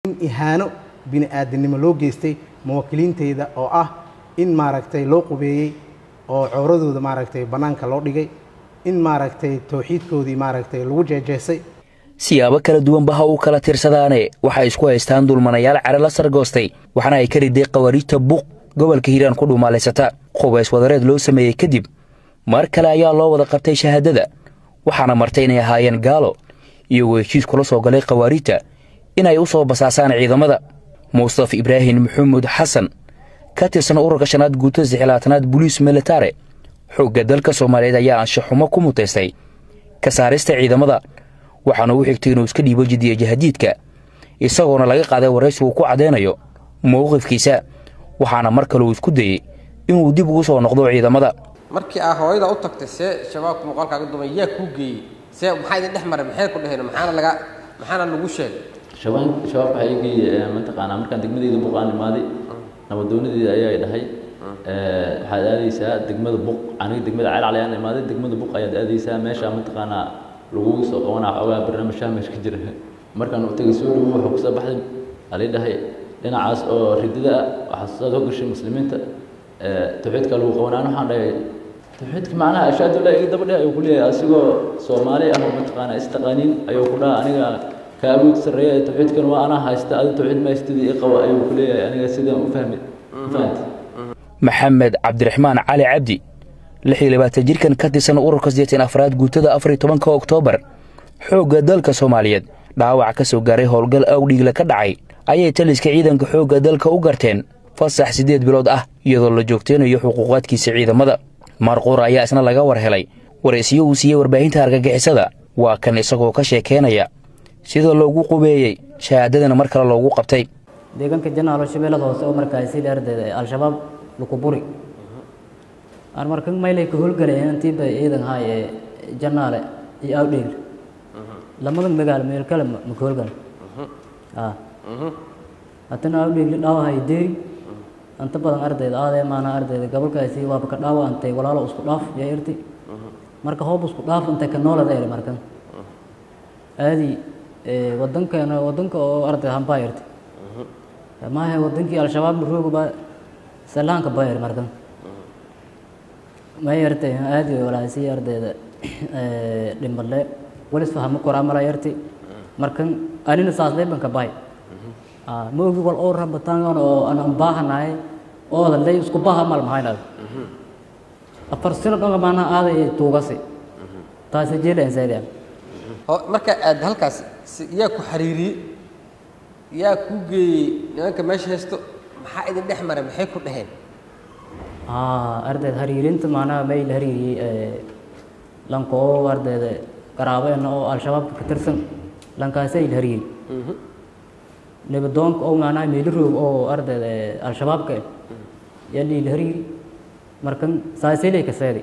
in ihaano bini aadamnimo loo geystay muwaakiliinteyda oo ah in maaragtay loo qubeeyey oo cowradooda maaragtay bannaanka loo dhigay in maaragtay towxiidkoodii maaragtay lagu jeejeesay siyaabo kala duwanba ha uu kala tirsadaane waxay isku haystaan dulmanayaal care la sargoostay waxaana ay ka riday khawariijta buuq gobolka hiiraan ku dhuumaalaysata qubays wadareed loo sameeyey kadib mar kale ayaa loo wada qabtay shahaadada waxaana martay inay ahaayeen gaalo iyagoo heshiis kula soo galay khawaariijta inay u soo basaasaan ciidamada mustafa ibraahim maxamuud xasan ka tirsan ururka shanaad guutada sixlaatanaad boliis militare xoogga dalka soomaaliyeed ayaa anshaxumo ku mutaystay ka saarista ciidamada waxaana u xigtay inuu iska dhiibo jidiya jahadiidka isagoona laga qaaday waraysi uu ku caddaynayo mowqifkiisa waxaana mar kale uu isku dayey inuu dib ugu soo noqdo ciidamada markii aa hooyada u tagtay see shabaabka muuqaalkaaga dumay yaa kuu geeyey see maxaa idin dhex maray maxay ku dheheen maxaana laga maxaana lagu sheegay shabaab shabaab waxaa ii geeyey mataqaanaa markaan degmadeyda buqaan imaaday nabadoonadeeda ayaa dhahay waxaad aadaysaa degmada buq aniga degmada ceel calayaan imaaday degmada buq ayaad aadaysaa meesha mataqaanaa lagu soo qabanaa xoogaa barnaamijyaha meesha ka jira markaan u tagay soo dhowo wuxuu kusoo baxday alii dhahay dhinacaas oo ridida ah waxaa soo gashay muslimiinta tawxiidka lagu qabanaa waxaan dhahay tawxiidka macnaha ashaadu laa iga daba dheh ayuu ku leeyahay asigoo soomaali ah oo mataqaanaa istaqaaniin ayuu ku dhaha aniga ka awood sarreeya tawxiidkan waa anaa haysta adi tawxiid ma haystidii i qaba ayuu ku leeyahay aniga sidaan u fahmi fahanta maxamed cabdiraxmaan cali cabdi lix iyo labaatan jirkan ka tirsan ururka sideetan afraad guutada afar iyo tobanka oktoobar xoogga dalka soomaaliyeed dhaawac ka soo gaaray howlgal awdhiigla ka dhacay ayay taliska ciidanka xoogga dalka u garteen fasax siddeed bilood ah iyadoo la joogteynayo xuquuqaadkiisa ciidamada marquur ayaa isna laga war helay waraysiyo uu siiyey warbaahinta argagixisada waa kan isagoo ka sheekeynaya sida loogu qubeeyey shahaadadana mar kale loogu qabtay deegaanka janaalo shabeellada hoose oo markaasi ardayda al-shabaab lukuburi aan markan maylay ka howlgalay intiiba ciidan haay ee janaale iyo awdheegl lamada magaalo meel kale ma ka howlgal haddana awdheegli dhaawahay deeri inta badan ardayda aadee maana ardayda gobolkaasi waaba ka dhaawa antay walaalo isku dhaaf yaa irti marka hoob isku dhaaf intay ka noolada eri markan aadi wadankeena wadanka oo arday hambaa irti maahe wadankii al-shabaab rooga baa salaanka baa eri markan may yartay aadi walaasi ardayda dhimbale walis fahmo koramala yarti markan anina saaslay banka bahay ma ogi wal oo rabataan oo aan baahanahay oo lay isku baaha mal mahayna afar sano dhonga maana aaday tuugasi taasi jeeleen sayda marka aad halkaas yaa ku xariiriyey yaa ku geeyey nimanka meesha haysto maxaa idin dhex maray maxay ku dhaheen ardayda hariirinta maanaha may la hariiriyey lankoo ardayda qaraabeena oo al-shabaabka ka tirsan lankaasay la hariiri nabadoonka oo maanaha meeliroog oo ardayda al-shabaabka yaa lii la hariiri markan saasilay ka seedi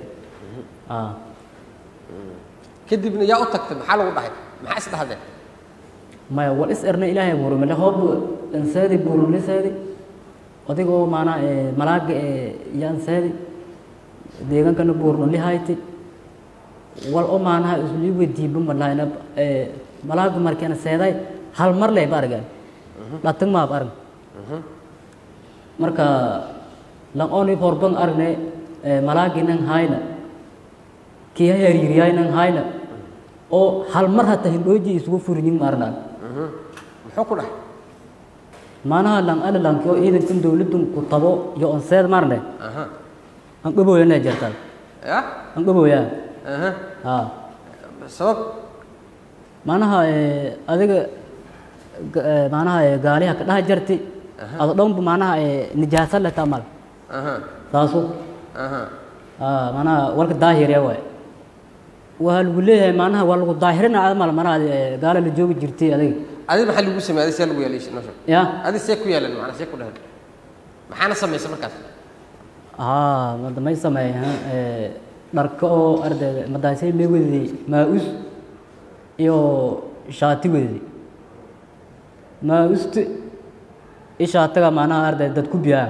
kadibna yaa u tagtay maxaa lagu dhahay maxaa is dhahdeen maya wal is erna ilaahay buurumale hoob anseedi buurumle seedi odigoo maanaa malaaga yaan seedi deegaankana buurnuli hayti wal o maanaha isli weydiiba malahayna malaaga markeena seeday hal mar leh ba argan dhatag maab arg marka lang oni horban argne malaagi nang hayna kii hariiriyay nang hayna oo hal mar hata hindhooji isugu furinyin maarnaan muxuu ku dhahay maanaha lang ala lanki oo ciidankan dowladdan ku tabo iyo on seed marne an dhaboyana jirtaan ya an dhaboyaa aha ha sabab maanaha adiga maanaha gaaliha ka dhaha jarti ado dhanba maanaha nijaasa leh tamal aha taasu aha ha maanaha walka daahirya waay waa lagu leeyahay maanaha waa lagu daahirina amal maanaha gaala la joogi jirtay adiga adi maxaa lagu sameeyay adi see lagu yeelay nosha ya adi see ku yeelan macnaa see ku dhahan maxaana samaysay markaas haa mada may sameeyaan dharka oo ardayda madaasay may wedday maa-us iyo shaati wedday maa-usta i shaatiga maanaha ardayda dad ku biyaan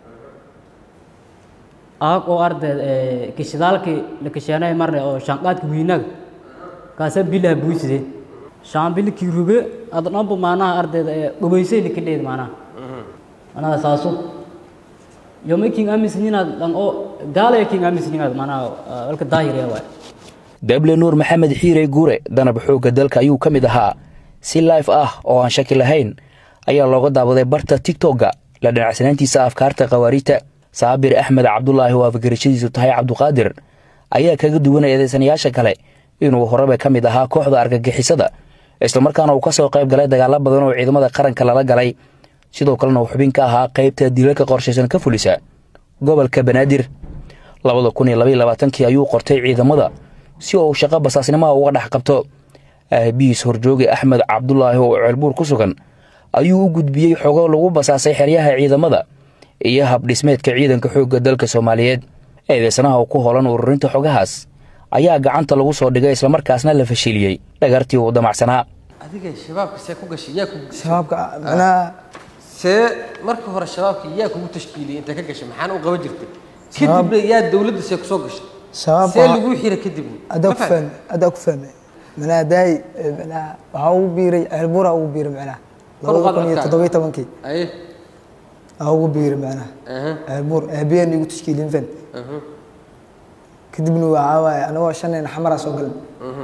aag oo ardayda kishidaalkii la kisheenay marne oo shanqaadka wiinaga kaasa bilaha buusideen shaambilkii rube ada dhanba maanaha ardayda ee gobaysay likadheed maanaha manaha saasu yo ma king amisninaad dhan oo gaalaya king amisninaad maanaha walka daahiriya waay dable nuur maxamed xiirey guure danab xoogga dalka ayuu ka mid ahaa si life ah oo aan shaki lahayn ayaa looga daawaday barta tigtogga la dhinacsanaantiisa afkaarta khawaariijta saabir axmed cabdulaahi oo afgarashadiisu tahay cabduqaadir ayaa kaga duwanay eedeysanayaasha kale inuu horeba ka mid ahaa kooxda argagixisada islamarkaana uu ka soo qayb galay dagaalo badan oo ciidamada qaranka lala galay sidoo kalena uu xubin ka ahaa qaybta dilalka qorshaysan ka fulisa gobolka banaadir labada kun iyo labaiyo labaatankii ayuu qortay ciidamada si uu shaqo basaasnimaha uga dhex qabto aabihiis horjooge axmed cabdulaahi oo ceelbuur ku sugan ayuu u gudbiyey xogo lagu basaasay xeryaha ciidamada iyo habdhismeedka ciidanka xoogga dalka soomaaliyeed eedeysanaha oo ku holan ururinta xogahaas ayaa gacanta lagu soo dhigay islamarkaasna la fashiliyey dhagartii uu damacsanaa adiga shabaabka see ku gashay yaa ku shabaabka macnaha see marka hore shabaabka yaa kugu tashkiiliyey intay ka gashay maxaana u qaban jirtay kadibna yaa dowladda see kusoo gashay shabaabka see lagu xira kadibna adaa ku fahmay adaa ku fahmay macnaha daay macnaha waxaa ugu biiray ceelbuura ugu biiray macnaha Kor u qaad labada kun iyo codkaaga. toddoba iyo tobankii aye aa ugu biiray macnaha aha ceelbuur aabiyeen igu tashkiilin fan aha kadibna waxaa waaye anagoo shanayna xamaraa soo galan aha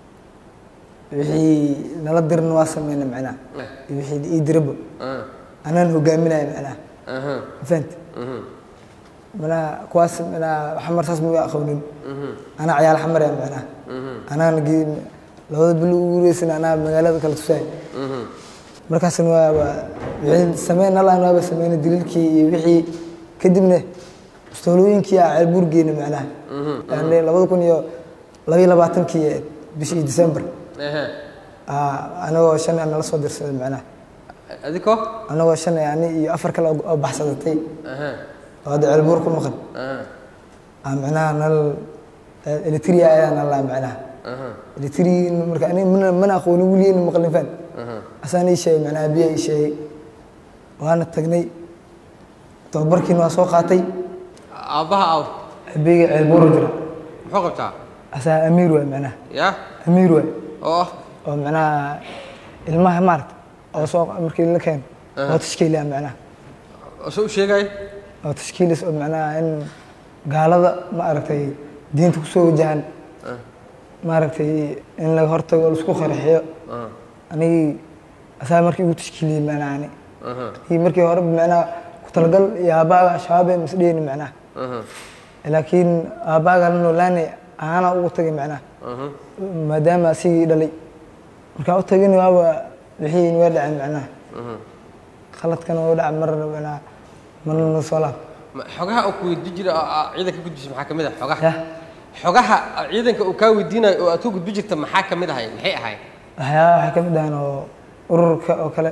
wixii nala dirna waa sameyna macnaha iyo wixii ii diraba aha anaan hogaaminaya macnaha aha fahant aha macnaha kuwaas macnaha xamar saas ma aqoonin anaa ciyaal xamar ya macnaha anaana ge labada bil ugu guureysan anaa magaalada kala tusaay aha markaasna waa waa wixii sameyn nalaan waaba sameyna daliilkii iyo wixii kadibna mustawlooyinkii aa ceelbuur geena macnaha yani labada kun iyo labaiyo labaatankii ee bishii december aha aa anagoo shan nala soo dirsaday macnaha adiko anagoo shan yani iyo afar kale oo baxsadatay aha oo hadda ceelbuur ku maqan aha aa macnaha nal elitria ayaa nalaa macnaha aha elitri marka ani mana mana aqoonin weligeena maqlin fan aha asaan ii sheegay macnaha biya ii sheegay waana tagnay tababarkiina waa soo qaatay aabbaha aw abeyga ceelbuuro jira muxuu qabtaa asaa amiir waay macnaha yaa amiir waay oo ah oo macnaha ilmaha maaragta oo soo markii la keeno oo tashkiiliya macnaha oo soo u sheegay oo tashkiilis oo macnaha in gaalada ma aragtay diinta kusoo wajahan maaragtay in laga hortago oo laisku qaraxiyo aha anigii asaa markii igu tashkiiliyey macnaha ani aha iyo markii hore macnaha ku talagal iyo aabbaaga shabaab ee masdheyni macnaha aha laakiin aabbaaga la noolaani aana ugu tagay macnaha aha maadaama asigii dhalay markaa u tagin waaba wixii waa dhacay macnaha aha khaladkana waa dhacay marna macnaha marna soo laab Ma- xogaha uu ku weydiin jiray oo aa ciidanka gudbisay maxaa ka mid ah xogaha yah xogaha ciidanka uu kaa weydiinayo oo aad ku gudbi jirta maxaa ka mid ahay maxay ahayd waxyaaba waxay ka mid ahaan oo ururka oo kale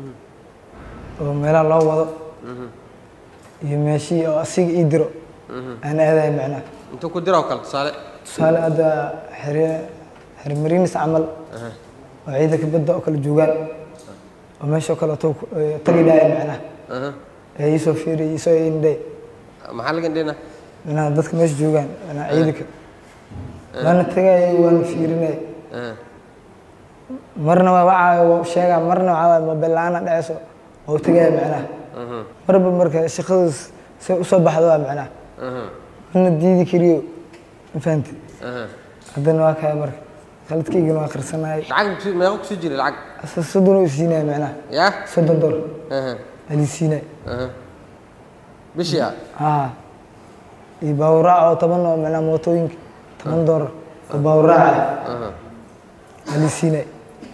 oo meelaha loo wado iyo meeshii oo asiga ii diro aan aadahay macnaha intuu ku dira oo kale tusaale tusaale hadda xere xermariinis camal oo ciidanka badda oo kale joogaan oo meesha oo kale tuu tagi dhaaya macnaha aha ee iisoo fiiriy iisoo indhay maxaa laga indhina macnaha dadka meesha joogaan macnaha ciidanka waana tagaya waana fiirinaya aha marna waa wacaayo waa u sheegaa marna waxaa waaye mobile la-aana dhaceyso waa u tagaya macnaha aha marba marka shaqadaas say usoo baxdo waa macnaha aha mana diidi kariyo ma fahamti aha haddana waa kaya marka khaladkaygana waa qarsanayay lacag ku- meeqa kusii jiray lacag asa soddon oo isiinaya macnaha yaa soddon dolar aha alii siinaya aha bishii ah haa iyo baawuraac oo toban oo macnaha mootooyinka toban dolar oo baawuraac ah aha alii siinaya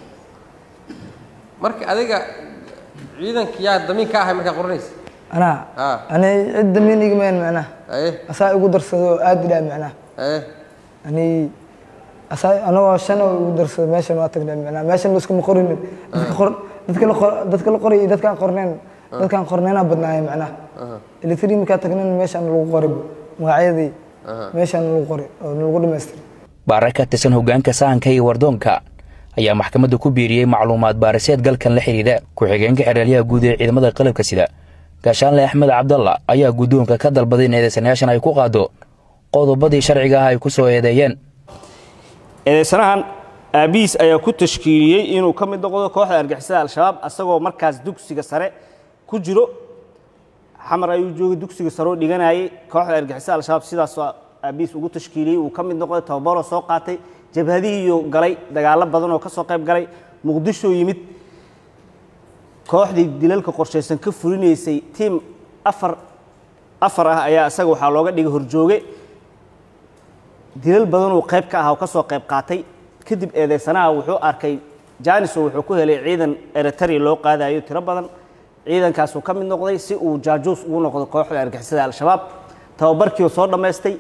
marka adiga ciidanka yaa damiin ka ahay markaa qoranaysa anaa haa ani cid damiin igamayan macnaha aye asaa igu darsado oo aad idhaa macnaha aye ani asaa anagoo shan oo igu darsado meeshan waa tagnay macnaha meeshan laskuma qorinin dadka qor dadka la qor dadka la qoray iyo dadkaan qornayn dadkaan qornaynaa badnaaya macnaha electri markaa tagnan meeshaan lagu qoray magacyadii meeshaan lagu qoray oo lagu dhamaystiray baare ka tirsan hoggaanka sahanka iyo wardoonka ayaa maxkamadda ku biiriyey macluumaad baariseed galkan la xidhiidha ku-xigeenka xeraalyaha guud ee ciidamada qalabka sida gaashaanle axmed cabdalla ayaa guddoonka ka dalbaday in eedeysanayaashan ay ku qaado qodobadii sharciga ah ay ku soo eedeeyeen eedeysanahan aabihiis ayaa ku tashkiiliyey inuu ka mid noqdo kooxda argixisada al-shabaab asagoo markaas dugsiga sare ku jiro xamar ayuu joogay dugsiga sare oo dhiganayay kooxda argixisada al-shabaab sidaasoo aabihiis ugu tashkiiliyey uu ka mid noqday tababaroo soo qaatay jabhadihiiyuu galay dagaallo badan oo ka soo qayb galay muqdishoo yimid kooxdii dilalka qorshaysan ka fulinaysay tiim afar afar ah ayaa isaga waxaa looga dhigay horjooge dilal badanuu qayb ka aha oo ka soo qayb qaatay kadib eedeysanaha wuxuu arkay janiso wuxuu ku helay ciidan eritrea loo qaadayo tiro badan ciidankaasuu ka mid noqday si uu jaajuus ugu noqdo kooxda argixisada al-shabaab tababarkiiuu soo dhammaystay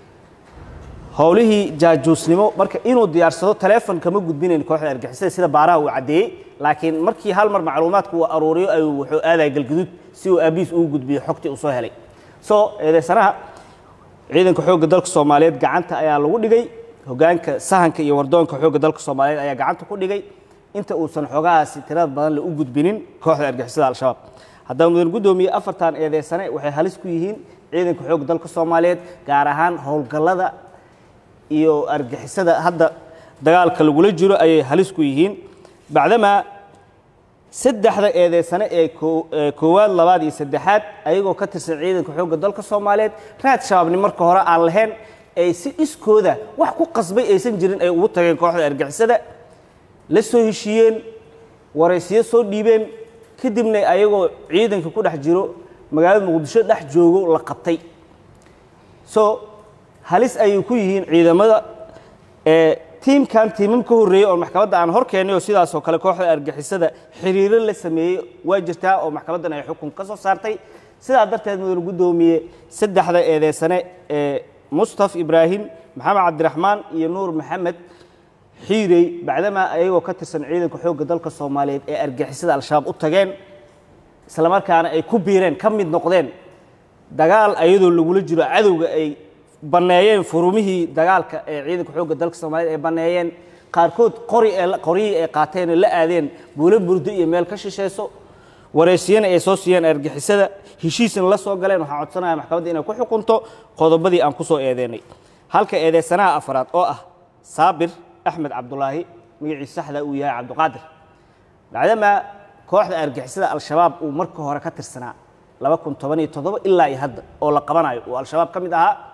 howlihii jaajuusnimo marka inuu diyaarsado taleefon kama gudbinayn kooxda argixisada sida baaraha uu caddeeyey laakiin markii hal mar macluumaadku uu aruuriyo ayuu wuxuu aadaya galguduud si uu aabihiis ugu gudbiyo xogtii uu soo helay soo eedeysanaha ciidanka xoogga dalka soomaaliyeed gacanta ayaa lagu dhigay hogaanka sahanka iyo wardoonka xoogga dalka soomaaliyeed ayaa gacanta ku dhigay inta uusan xogahaasi tirada badan la u gudbinin kooxda argixisada al-shabaab haddaba mudan guddoomiye afartan eedeysane waxay halis ku yihiin ciidanka xoogga dalka soomaaliyeed gaar ahaan howlgallada iyo argixisada hadda dagaalka lagula jiro ayay halis ku yihiin bacdamaa saddexda eedeysane ee koowaad labaad iyo saddexaad ayagoo ka tirsan ciidanka xoogga dalka soomaaliyeed raad shabaabni marka hore aan lahayn ay si iskooda wax ku qasbay aysan jirin ay ugu tageen kooxda argixisada la soo heshiiyeen waraysiyo soo dhiibeen kadibna ayagoo ciidanka ku dhex jiro magaalada muqdisho dhex joogo la qabtay so halis ayay ku yihiin ciidamada ee tiimkan tiimam ka horreeyey oo maxkamadda aan hor keennay oo sidaasoo kale kooxda argixisada xiriiro la sameeyey waa jirtaa oo maxkamaddan ay xukun ka soo saartay sidaa darteed mudan guddoomiye saddexda eedeysane ee mustaf ibraahim maxamed cabdiraxmaan iyo nuur maxamed xiirey bacdamaa ayagoo ka tirsan ciidanka xoogga dalka soomaaliyeed ee argixisada al-shabaab u tageen islamarkaana ay ku biireen ka mid noqdeen dagaal ayadoo lagula jiro cadowga ay banneeyeen furumihii dagaalka ee ciidanka xoogga dalka soomaaliyeed ay banneeyeen qaarkood qori ee qoryihii ay qaateen oo la aadeen buulo burdo iyo meel ka shishayso wareysiyana ay soo siiyeen argixisada heshiisna la soo galeen waxaan codsanaya maxkamadda inay ku xukunto qodobadii aan ku soo eedeynay halka eedeysanaha afraad oo ah saabir axmed cabdulaahi magaciisa saxda uu yahay cabdiqaadir bacdamaa kooxda argixisada al-shabaab uu marka hore ka tirsanaa laba kun toban iyo toddoba ilaa iyo hadda oo la qabanayo uu al-shabaab ka mid ahaa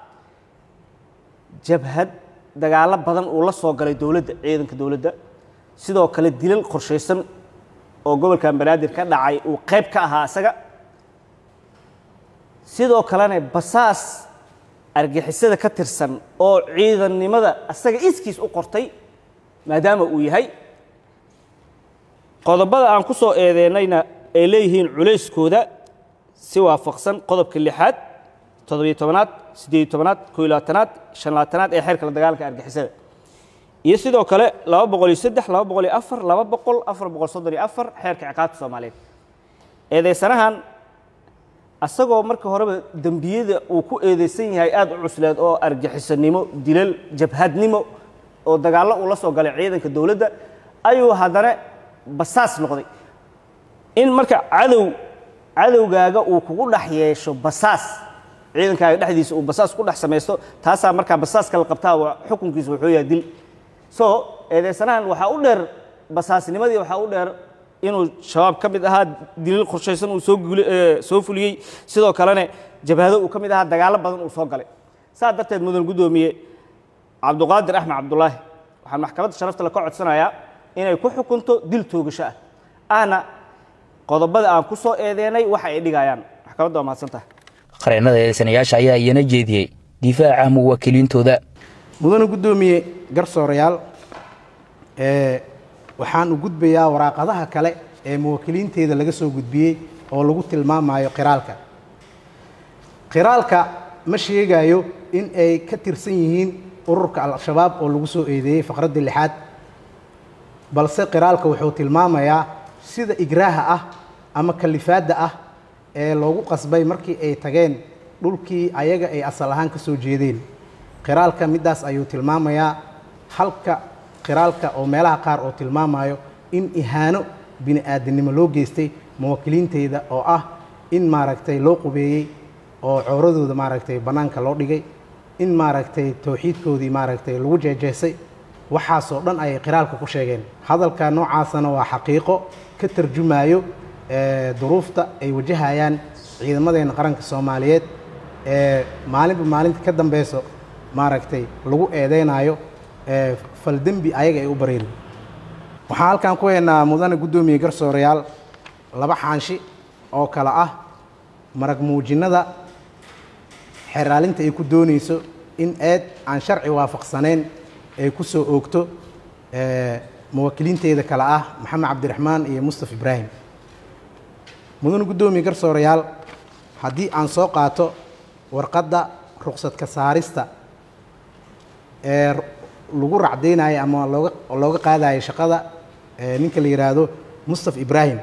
jabhad dagaallo badan uu la soo galay dowladda ciidanka dowladda sidoo kale dilal qorshaysan oo gobolkan banaadir ka dhacay uu qayb ka ahaa isaga sidoo kalena basaas argixisada ka tirsan oo ciidannimada asaga iskiis u qortay maadaama uu yahay qodobada aan ku soo eedeynayna ay leeyihiin culayskooda si waafaqsan qodobka lixaad toddobiyo tobanaad siddeed iyo tobanaad koo iyo labaatanaad shan labaatanaad ee xeerka la dagaalanka argixisada iyo sidoo kale laba boqol iyo saddex laba boqol iyo afar laba boqol afar boqol soddon iyo afar xeerka ciqaabta soomaaliyeed eedeysanahan asagoo marka horeba dembiyada uu ku eedeysan yahay aada u cusleed oo argixisanimo dilal jabhadnimo oo dagaallo uu la soo galay ciidanka dowladda ayuu haddana basaas noqday in marka cadow cadowgaaga uu kugu dhex yeesho basaas ciidankaaga dhexdiisa uu basaas ku dhex samaysto taasaa markaa basaaska la qabtaa waa xukunkiisa wuxuu yahay dil so eedeysanahan waxaa u dheer basaasnimadii waxaa u dheer inuu shabaab ka mid ahaa dilil qorshaysan uu soo guli soo fuliyey sidoo kalena jabhado uu ka mid ahaa dagaallo badan uu soo galay saas darteed mudan guddoomiye cabduqaadir axmed cabdulaahi waxaan maxkamadda sharafta le ka codsanayaa inay ku xukunto dil toogasho ah ahna qodobada aan ku soo eedeynay waxa ay dhigayaan maxkamadda waa mahadsantaha qareennada eedeysanayaasha ayaa iyana jeediyey difaaca muwaakiliintooda mudane guddoomiye garsoorayaal ee waxaan u gudbayaa waraaqadaha kale ee muwaakiliinteeda laga soo gudbiyey oo lagu tilmaamayo qiraalka qiraalka ma sheegayo in ay ka tirsan yihiin ururka al-shabaab oo lagu soo eedeeyey faqradda lixaad balse qiraalka wuxuu tilmaamayaa sida igraaha ah ama kalifaadda ah ee loogu qasbay markii ay tageen dhulkii ayaga ay asal ahaan ka soo jeedeen qiraalka middaas ayuu tilmaamayaa halka qiraalka oo meelaha qaar oo tilmaamayo in ihaano bini aadamnimo loo geystay muwaakiliinteyda oo ah in maaragtay loo qubeeyey oo cowradooda maaragtay bannaanka loo dhigay in maaragtay towxiidkoodii maaragtay lagu jeejeesay waxaasoo dhan ayay qiraalka ku sheegeen hadalka noocaasana waa xaqiiqo ka tarjumayo ee, duruufta ay wajahayaan ciidamadeena qaranka soomaaliyeed ee maalinba maalinta ka dambeyso maaragtay lagu eedeynayo ee, faldembi ayaga ay u bareerin waxaan halkan ku haynaa mudane guddoomiye garsoorayaal laba xaanshi oo kale ah marag muujinnada xeraalinta ay ku doonayso in eed aan sharci waafaqsanayn ay ku soo oogto ee, muwakkiliinteeda kale ah maxamed cabdiraxmaan iyo mustaf ibraahim mudane guddoomiye garsoorayaal haddii aan soo qaato warqadda ruqsad ka saarista ee lagu racdaynayo ama looga looga qaadayo shaqada ee ninka la yidhaahdo mustaf ibraahim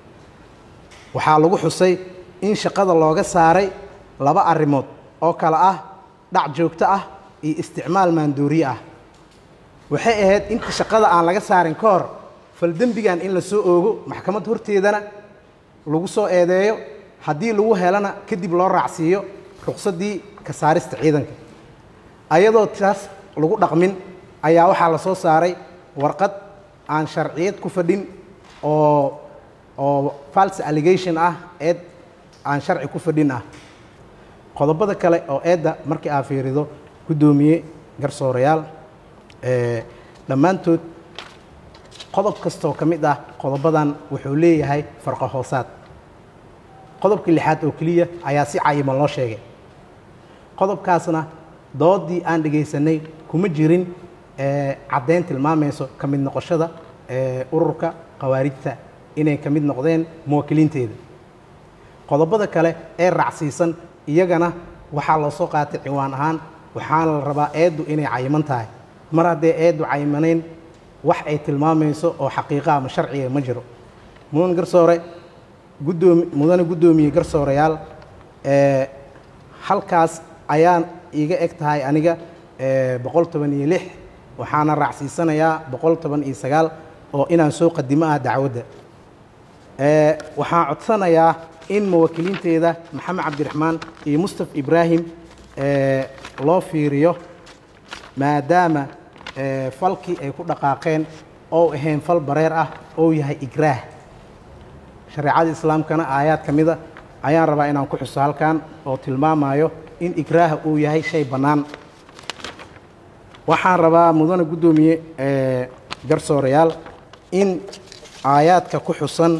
waxaa lagu xusay in shaqada looga saaray laba arrimood oo kale ah dhac joogto ah iyo isticmaal maandooriye ah waxay ahayd inta shaqada aan laga saarin ka hor faldembigan in la soo oogo maxkamad horteedana lagu soo eedeeyo haddii lagu helana kadib loo raacsiiyo ruqsaddii ka saarista ciidanka ayadoo taas lagu dhaqmin ayaa waxaa la soo saaray warqad aan sharciyad ku fadhin oo oo false allegation ah eed aan sharci ku fadhin ah qodobada kale oo eedda markii aa fiirido guddoomiye garsoorayaal ee dhammaantood qodob kastoo ka mid ah qodobadan wuxuu leeyahay farqo hoosaad qodobka lixaad oo keliya ayaa si cayiman loo sheegay qodobkaasna doodii aan dhegaysanay kuma jirin ee caddayn tilmaamayso ka mid noqoshada ee ururka khawaarijta inay ka mid noqdeen muwakkiliinteeda qodobada kale ee raacsiisan iyagana waxaa loo soo qaatay ciwaan ahaan waxaana la rabaa eeddu inay cayiman tahay mar haddee eeddu cayimanayn wax ay tilmaamayso oo xaqiiqa ama sharciga ma jiro mudan garsoore guddoomi mudane guddoomiye garsoorayaal ee halkaas ayaan iiga eg tahay aniga ee boqol toban iyo lix waxaana raacsiisanayaa boqol toban iyo sagaal oo inaan soo qadimo ah dacwadda ee waxaan codsanayaa in muwakkiliinteeda maxamed cabdiraxmaan iyo mustaf ibraahim ee loo fiiriyo maadaama ee falkii ay ku dhaqaaqeen oo ahayn fal bareer ah oo yahay igraah shareecada islaamkana aayaad ka mida ayaan rabaa inaan ku xuso halkan oo tilmaamayo in igraaha uu yahay shay bannaan waxaan rabaa mudane guddoomiye ee garsoorayaal in aayaadka ku xusan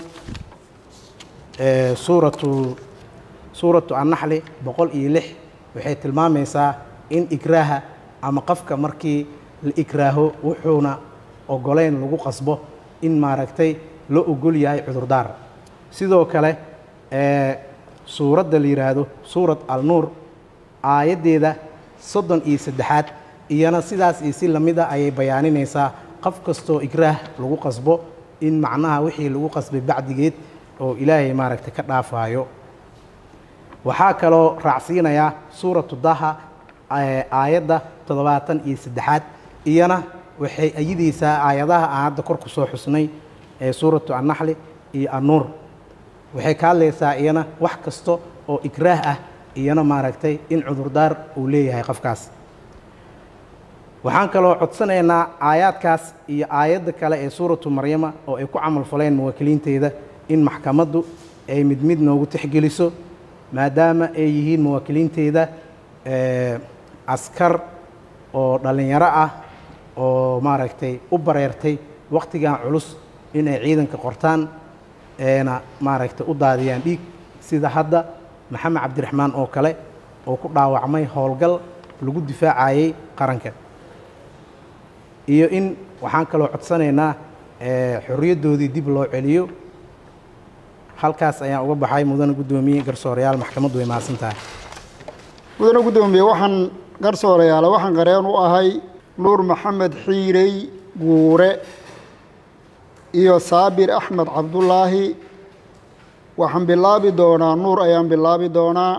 ee suuratu suuratu annaxli boqol iyo lix waxay tilmaamaysaa in igraaha ama qofka markii la igraaho wuxuuna ogoleyn lagu qasbo in maaragtay loo ogol yahay cudurdaar sidoo kale ee suuradda la yidhaahdo suurat alnuur aayaddeeda soddon iyo saddexaad iyana sidaas iyo si lamid a ayay bayaaninaysaa qof kastoo igraah lagu qasbo in macnaha wixii lagu qasbay bacdigeed oo ilaahay maaragtay ka dhaafaayo waxaa kaloo raacsiinayaa suuratu daha ee aayadda toddobaatan iyo saddexaad iyana waxay ayidaysaa aayadaha aan hadda kor ku soo xusnay ee suuratu annaxli iyo annuur waxay ka hadlaysaa iyana wax kasta oo igraah ah iyana maaragtay in cudurdaar uu leeyahay qofkaas waxaan kaloo codsanaynaa aayaadkaas iyo aayadda kale ee suuratu maryama oo ay ku camal faleen muwakkiliinteeda in maxkamaddu ay mid mid noogu tixgeliso maadaama ay yihiin muwakkiliinteeda ee askar oo dhallinyaro ah oo maaragtay u bareertay wakhtigan culus inay ciidanka qortaan eena maaragtay u daadiyaan dhiig sida hadda maxamed cabdiraxmaan oo kale oo ku dhaawacmay howlgal lagu difaacayay qaranka iyo in waxaan kaloo codsanaynaa xorriyaddoodii dib loo celiyo halkaas ayaan uga baxay mudane guddoomiye garsoorayaal maxkamaddu way mahadsan tahay mudane guddoomiye waxaan garsoorayaala waxaan qareen u ahay nuur maxamed xiirey guure iyo saabir axmed cabdulaahi waxaan bilaabi doonaa nuur ayaan bilaabi doonaa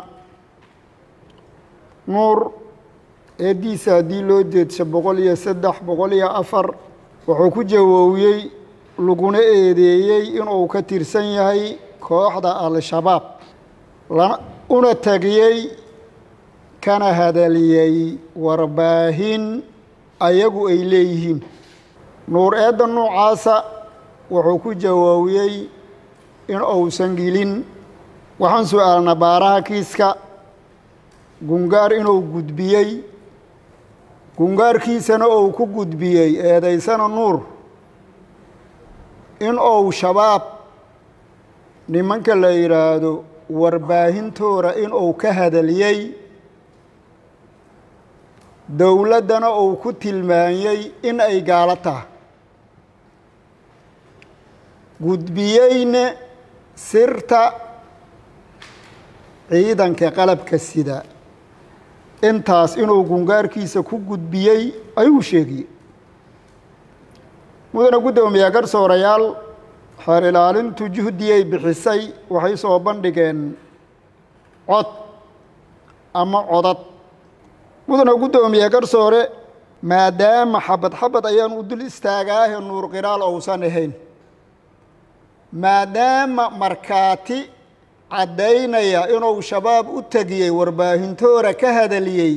nuur eeddiisa haddii loo jeedsho boqol iyo saddex boqol iyo afar wuxuu ku jawoowiyey laguna eedeeyey inuu ka tirsan yahay kooxda al-shabaab lana una tagiyey kana hadaliyey warbaahin ayagu ay leeyihiin nuur eedda noocaasa wuxuu ku jawaabiyey in uusan gelin waxaan su-aalnaa baaraha kiiska gungaar inuu gudbiyey gungaarkiisana uu ku gudbiyey eedaysana nuur in uu shabaab nimanka la yidhaahdo warbaahintooda in uu ka hadaliyey dowladdana uu ku tilmaanyey in ay gaalo taha gudbiyeyne sirta ciidanka qalabka sida intaas inuu gungaarkiisa ku gudbiyey ayuu sheegiyey mudana guddoomiyaa garsoorayaal xeer ilaalintu juhdiyay bixisay waxay soo bandhigeen cod ama codad mudana guddoomiye garsoore maadaama xabad xabad ayaan u dul istaagaahe nuur qiraal ousan ahayn maadaama markhaati caddaynaya inuu shabaab u tegiyey warbaahintoora ka hadaliyey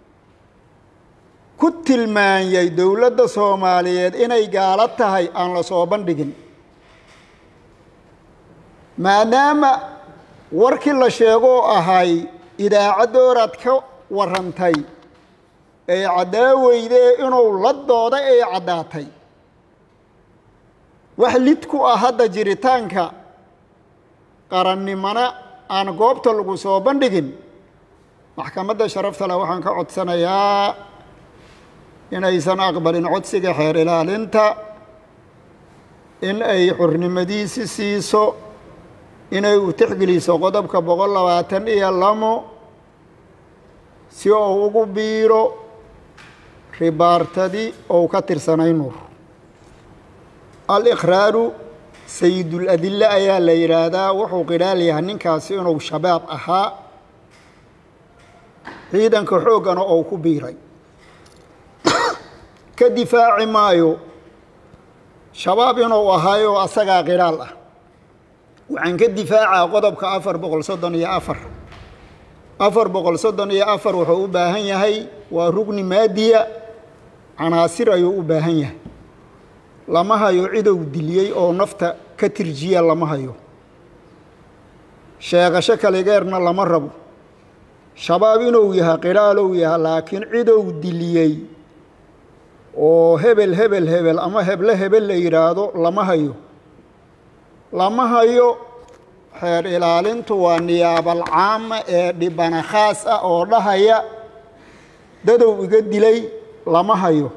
ku tilmaanyey dowladda soomaaliyeed inay gaalo tahay aan la soo bandhigin maadaama warkii la sheegoo ahay idaacaddooraad ka warrantay ee caddaaweyde inuu la dooday ay caddaatay wax lid ku ah hadda jiritaanka qarannimona aan goobta lagu soo bandhigin maxkamadda sharafta leh waxaan ka codsanayaa inaysan aqbalin codsiga xeer ilaalinta in ay xurnimadiisi siiso inay u tixgeliso qodobka boqol labaatan iyo lamo si uu ugu biiro ribaartadii ou ka tirsanay nuur aliqraaru sayidul-adille ayaa la yidhaahdaa wuxuu qidhaal yahay ninkaasi inuu shabaab ahaa ciidanka xooggana ou ku biiray ka difaaci maayo shabaab inuu ahaayo asagaa qidhaal ah waxaan ka difaacaa qodobka afar boqol soddon iyo afar afar boqol soddon iyo afar wuxuu u baahan yahay waa rugni maadiya canaasir ayuu u baahan yahay lama hayo cidow diliyey oo nafta ka tirjiya lama hayo sheegasho kaligeerna lama rabo shabaab inuu yahay qidhaalow yahay laakiin cidow diliyey oo hebel hebel hebel ama heble hebel la yidhaahdo lama hayo lama hayo xeer ilaalintu waa niyaabal caama ee dhibana khaas ah oo dhahaya dadow iga dilay lama hayo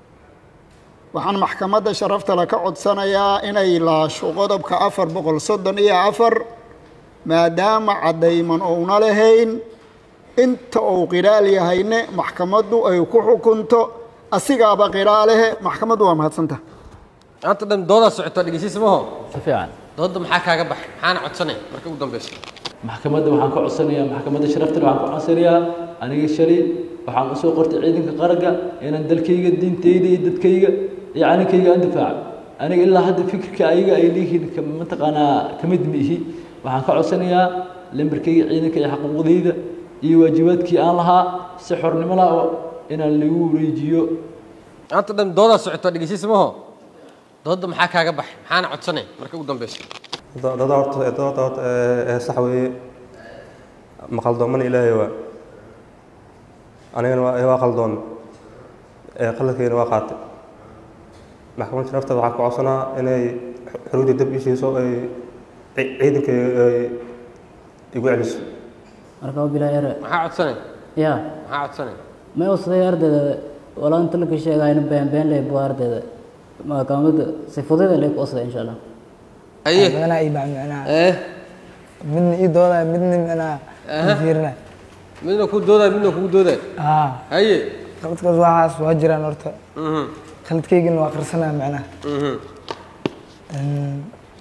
waxaan maxkamadda sharaftale ka codsanayaa inay laasho qodobka afar boqol soddon iyo afar maadaama caddayman ouna lahayn inta uu qidhaal yahayne maxkamaddu ay ku xukunto asigaaba qidhaalehe maxkamaddu waa mahadsanta maanta dhan doodaa socoto dhegeysiis maho si fiican doodda maxaa kaaga baxay maxaana codsanay marka ugu dambeyso maxkamadda waxaan ka codsanayaa maxkamadda sharaftale waxaan ka codsanayaa aniga shalay waxaan usoo qortay ciidanka qaranka inaan dalkayga diintayda iyo dadkayga iyo calankayga aan difaaco aniga ilaa hadda fikirka ayaga ay leeyihiin ka- mataqaanaa ka mid ma ihi waxaan ka codsanayaa lambarkayga ciidanka iyo xaquuqdayda iyo waajibaadkii aan lahaa si xornimo lah oo inaan lagu wareejiyo maanta dhan doodaa socoto dhegeysiis maho doodda maxaa kaaga baxay maxaana codsanay marka ugu dambeyso dada horta dada horta ee sax weeye maqaldoomana ilaahay waa anigana waa waa qaldoon ee qaladkayna waa qaatay maxkamadda sharafteeda waxaa ku codsanaa inay xuruudii dab ii siiso ay ci- ciidanka ay igu celiso marka bilaa yare maxaa codsanay ya maxaa codsanay may usaday ardayda walaa inta laka sheegayna been been lay buu ardayda maxkamadda si fudud lay ku usaday insha allah aye macnaha ii baa macnaha eh midna ii doodaya midna macnaha Aha. fiirinaya midna ku doodaya midna kugu doodaya haa haye qaladkaas waxaas waa jiraan horta mhm qaladkaygana waa qarsanaya macnaha mhm Een,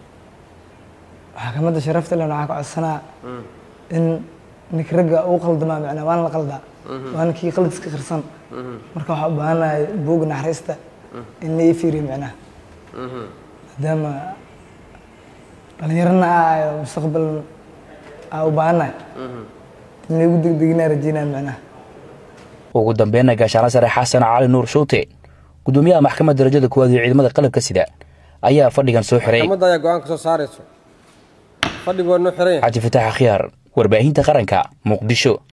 maxkamadda sharafta leh waxaa ka codsanaa in ninka ragga uu qaldamaa macnaha waana la qaldaa waana kii qaladkiska qarsan marka waxaa u baahanahay buugga naxariista in la ii fiiriyo macnaha mhm maadaama dhalinyarana aayo mustaqbal aa u baahanahay in laygu degdeginaa rajeynaya macnaha ugu dambeynna gaashaano sare xasan cali nuur shuute gudoomiyaha maxkamadda darajada koowaad ee ciidamada qalabka sida ayaa fadhigan soo xiray maxkamadda ayaa go-aan ka soo saarayso fadhigu waa noo xiran yahay cabdi fataax akhyaar warbaahinta qaranka muqdisho